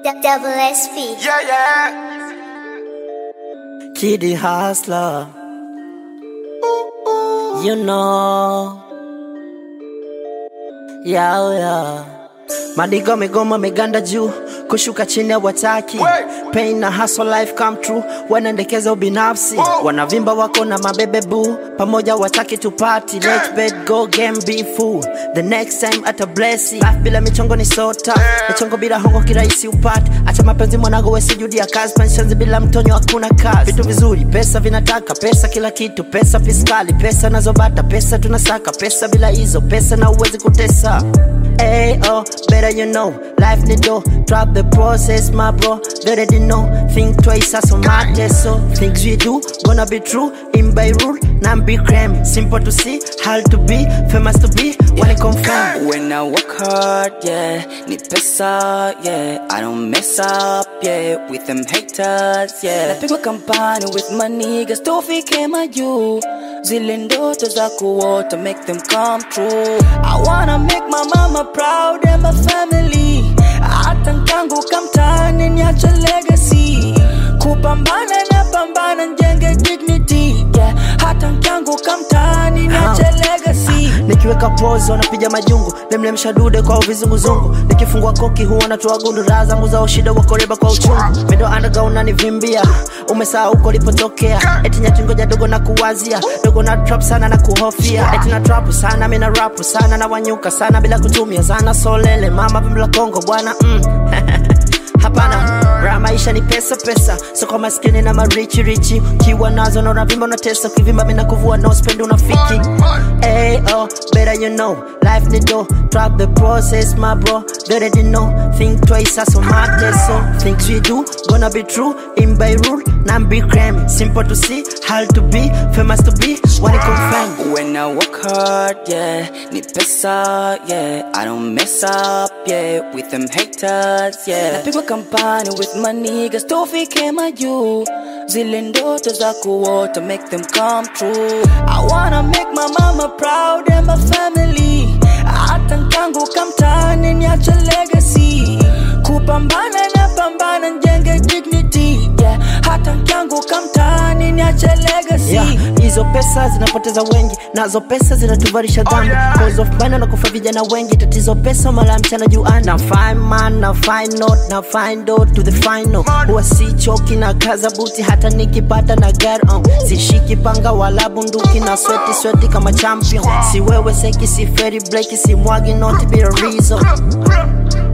D- Double SP. Yeah, yeah. Kitty Hustler. You know. Yeah, yeah. Madigo migoma meganda juu kushuka chini hawataki Wey. pain na hustle life come true wanaendekeza ubinafsi Wow. wanavimba wako na mabebe boo pamoja wataki tupati let bed go game be fool the next time ata blessi life bila michongo ni sota michongo bila hongo kirahisi upate acha mapenzi mwanago wesijudia kazi penshanzi bila mtonyo hakuna kazi vitu vizuri pesa vinataka pesa kila kitu pesa fiskali pesa nazobata pesa tunasaka pesa bila hizo pesa na uwezi kutesa Hey, oh, better you know, life need do. Drop the process, my bro. They already know. Think twice, as on my test. So things we do gonna be true. In by rule, not be crime. Simple to see, hard to be, famous to be. When it confirm. When I work hard, yeah, need pesa, yeah, I don't mess up, yeah, with them haters, yeah. Napigwa kampani with my niggas, tufike majuu, zile ndoto za kuota, make them come true. I wanna make my mama proud and my family, hata nkianguka mtaani niache legacy, kupambana na pambana njenge dignity, yeah, hata nkianguka mtaani niache legacy. nikiweka pozo wanapiga majungu lemlemsha dude kwa vizunguzungu nikifungua koki huona toa gundu raha zangu za ushida wakoreba kwa uchungu mido anaga unanivimbia umesaa huko lipotokea eti nyatingoja dogo na kuwazia dogo na trap sana na kuhofia eti na trap sana mina rapu sana na wanyuka sana bila kutumia zana solele mama pembela kongo bwana mm. hapana raha maisha ni pesa pesa so kwa maskini na marichi richi kiwa nazo na unavimba unatesa ukivimba mina kuvua no spend unafiki Hey, oh, better you know, life need do. Drop the process, my bro. They already know. Think twice, as on my test. So things we do gonna be true. In by rule, not be crime. Simple to see, hard to be, famous to be. When it confirm. When I work hard, yeah, need pesa, yeah, I don't mess up, yeah, with them haters, yeah. Napigwa kampani with my niggas, tufike majuu, zile ndoto za kuota, make them come true. I wanna make my mama proud and my family, hata nkianguka mtaani niache legacy, kupambana na pambana njenge dignity, yeah, hata nkianguka mtaani niache legacy. Yeah, hizo pesa zinapoteza wengi nazo pesa zinatuvalisha dhambi yeah. Cause of bana na kufa vijana wengi tatizo pesa mala mchana juani na fine man na fine note na fine dot to the final huwa si choki na kaza buti hata nikipata na gari uh. sishiki panga wala bunduki na sweti sweti kama champion si wewe seki si feri bleki si mwagi noti bila reason